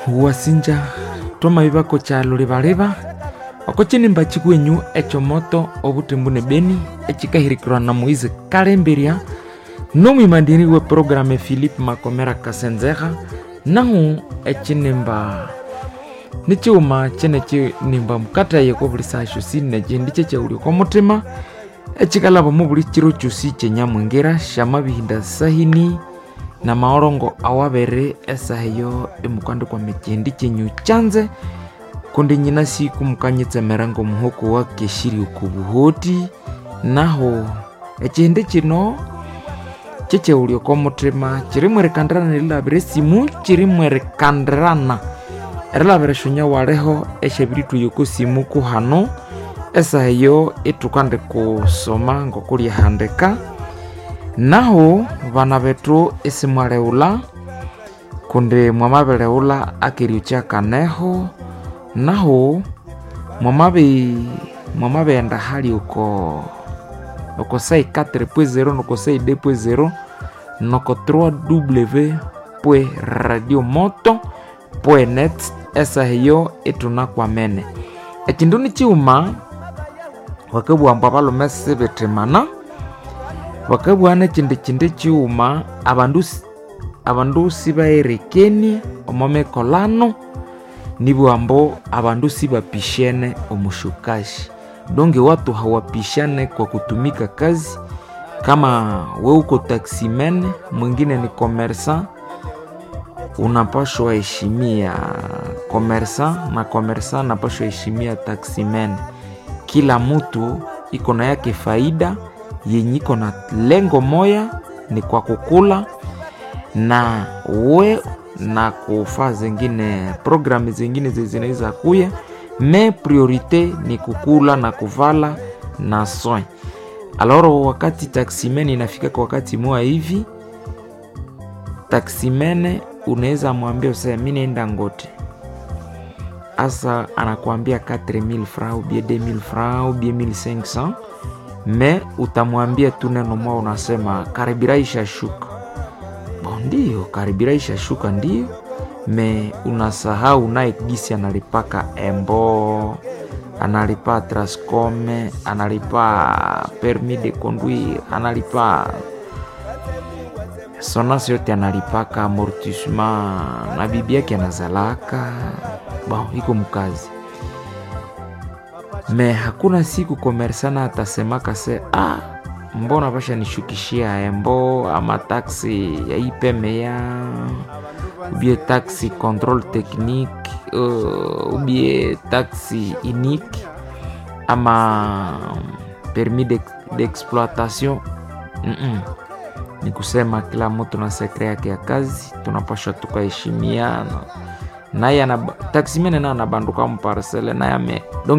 wasinja twamavivako kyalo livaleva oko cinimba cikwenyu ecomoto ovutembu ne beni ecikahirikirwa na moise kalemberia nomwimandiri we programe philipe makomera kasenzeha nahu ecinimba ni ciuma cene cinimba mukataye ko vuli saa xosi neci ndice ceulio kwa mutima ecikalava mu vuli ciro cosi cenyamwingira xa mavihinda sahini na maorongo awavere esaheyo emukwandikwa mecendi cenyu canze kundi nyina siku mukanyitsemera ngomuhoko wa keshiri uku vuhoti naho ecendi cino ceceulio ko mutima ciri mwerekandirana nilavire simu ciri mwerekandirana erilavire xonya waleho exevirithuyo ko simu kuhano esaheyo itukandi kusoma ngokulihandika naho vana vetu isimwaleula kundi mwamaveleula akerio cakaneho naho mwamavi mwamaveenda hali uko uko sai 4.0 noko sai 2.0 noko 3w pwe radio moto pwe net esaheyo ituna kwamene ecindu ni ciuma vakavwamba valume sivitimana vakavwana cindi cindi ciuma avandu avandu sivaerekenie omo mikolano nivwambo avandu sivapishene omushukashi donge watu hawapishane kwa kutumika kazi kama we uko taximen mwingine ni komersa unapashwa heshimia komersa na komersa napashwa heshimia taximen kila mtu iko na yake faida yenye iko na lengo moya ni kwa kukula na we na kufaa zingine programu zingine zinaweza kuya me priorite ni kukula na kuvala na soin aloro wakati taximen inafika kwa wakati moa hivi taximene unaweza mwambia usema mi naenda ngote asa anakuambia 4000 francs ou bien 2000 francs ou bien 1500 me utamwambia tu neno moja unasema karibira ishashuka bon ndio karibira ishashuka ndio me unasahau naye gisi analipaka embo analipa trascome analipa permis de conduire analipa sonasi yote analipaka amortissement na bibi yake anazalaka bon iko mkazi me hakuna siku komersana atasemaka se ah, mbona vasha nishukishia embo ama taksi ya ipemeya ubie taxi control technique uh, ubie taxi unique ama permis d'exploitation de mm -mm. ni kusema kila mtu na sekre yake ya kazi tunapashwa tukaheshimiana naye taximene naye anabanduka muparsele naye ame